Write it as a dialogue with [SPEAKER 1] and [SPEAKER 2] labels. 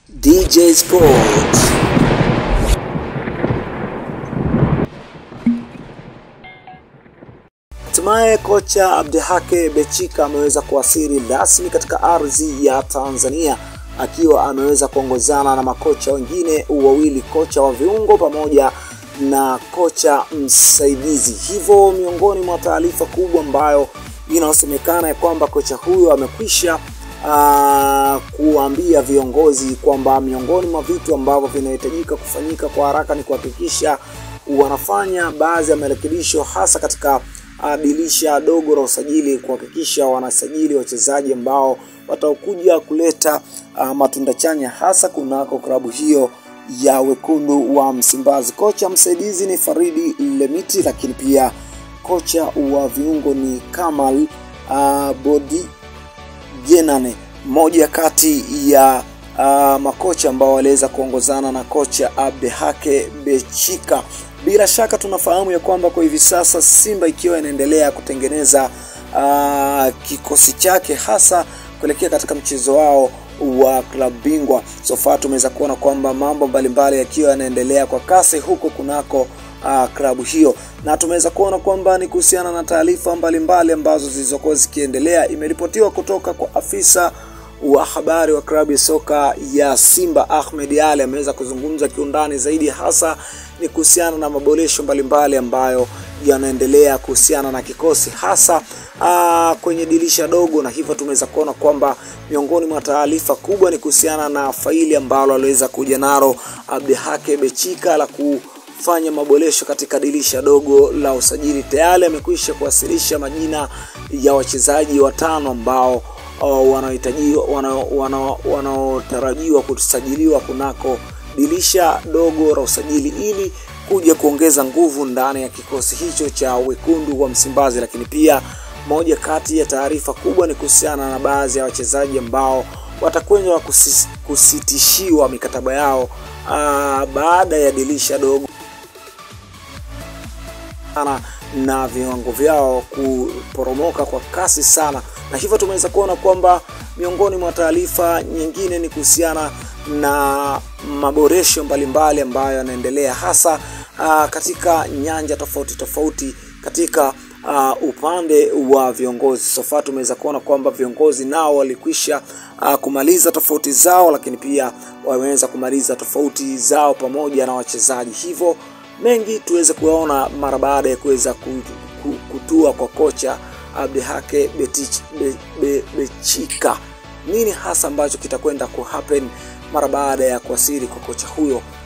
[SPEAKER 1] DJ Sports. Hatimaye kocha Abdihake Bechika ameweza kuwasili rasmi katika ardhi ya Tanzania akiwa ameweza kuongozana na makocha wengine wawili, kocha wa viungo pamoja na kocha msaidizi. Hivyo miongoni mwa taarifa kubwa ambayo inayosemekana ya kwamba kocha huyo amekwisha uh, kuambia viongozi kwamba miongoni mwa vitu ambavyo vinahitajika kufanyika kwa haraka ni kuhakikisha wanafanya baadhi ya marekebisho hasa katika uh, dirisha dogo la usajili, kuhakikisha wanasajili wachezaji ambao watakuja kuleta uh, matunda chanya hasa kunako klabu hiyo ya wekundu wa Msimbazi. Kocha msaidizi ni Faridi Lemiti, lakini pia kocha wa viungo ni Kamal uh, Bodi Jenane, mmoja kati ya uh, makocha ambao waliweza kuongozana na kocha Abdehake Bechika. Bila shaka tunafahamu ya kwamba kwa hivi sasa Simba ikiwa inaendelea kutengeneza uh, kikosi chake hasa kuelekea katika mchezo wao wa klabu bingwa. So far tumeweza kuona kwamba mambo mbalimbali yakiwa yanaendelea kwa kasi huko kunako uh, klabu hiyo, na tumeweza kuona kwamba ni kuhusiana na taarifa mbalimbali ambazo zilizokuwa zikiendelea. Imeripotiwa kutoka kwa afisa wa habari wa klabu ya soka ya Simba Ahmed Ali ameweza kuzungumza kiundani zaidi, hasa ni kuhusiana na maboresho mbalimbali ambayo yanaendelea kuhusiana na kikosi hasa aa, kwenye dirisha dogo, na hivyo tumeweza kuona kwamba miongoni mwa taarifa kubwa ni kuhusiana na faili ambalo aliweza kuja nalo Abdihake Bechika la kufanya maboresho katika dirisha dogo la usajili. Tayari amekwisha kuwasilisha majina ya wachezaji watano ambao wanaotarajiwa wana, wana kusajiliwa kunako dirisha dogo la usajili ili kuja kuongeza nguvu ndani ya kikosi hicho cha wekundu wa Msimbazi. Lakini pia moja kati ya taarifa kubwa ni kuhusiana na baadhi ya wachezaji ambao watakwenda kusitishiwa mikataba yao aa, baada ya dirisha dogo na viwango vyao kuporomoka kwa kasi sana, na hivyo tumeweza kuona kwamba miongoni mwa taarifa nyingine ni kuhusiana na maboresho mbalimbali ambayo yanaendelea hasa uh, katika nyanja tofauti tofauti katika uh, upande wa viongozi. Sofa tumeweza kuona kwamba viongozi nao walikwisha uh, kumaliza tofauti zao, lakini pia wameweza kumaliza tofauti zao pamoja na wachezaji, hivyo mengi tuweze kuyaona mara baada ya kuweza kutua kwa kocha Abdihake Bechika be, be, nini hasa ambacho kitakwenda ku happen mara baada ya kuwasili kwa kocha huyo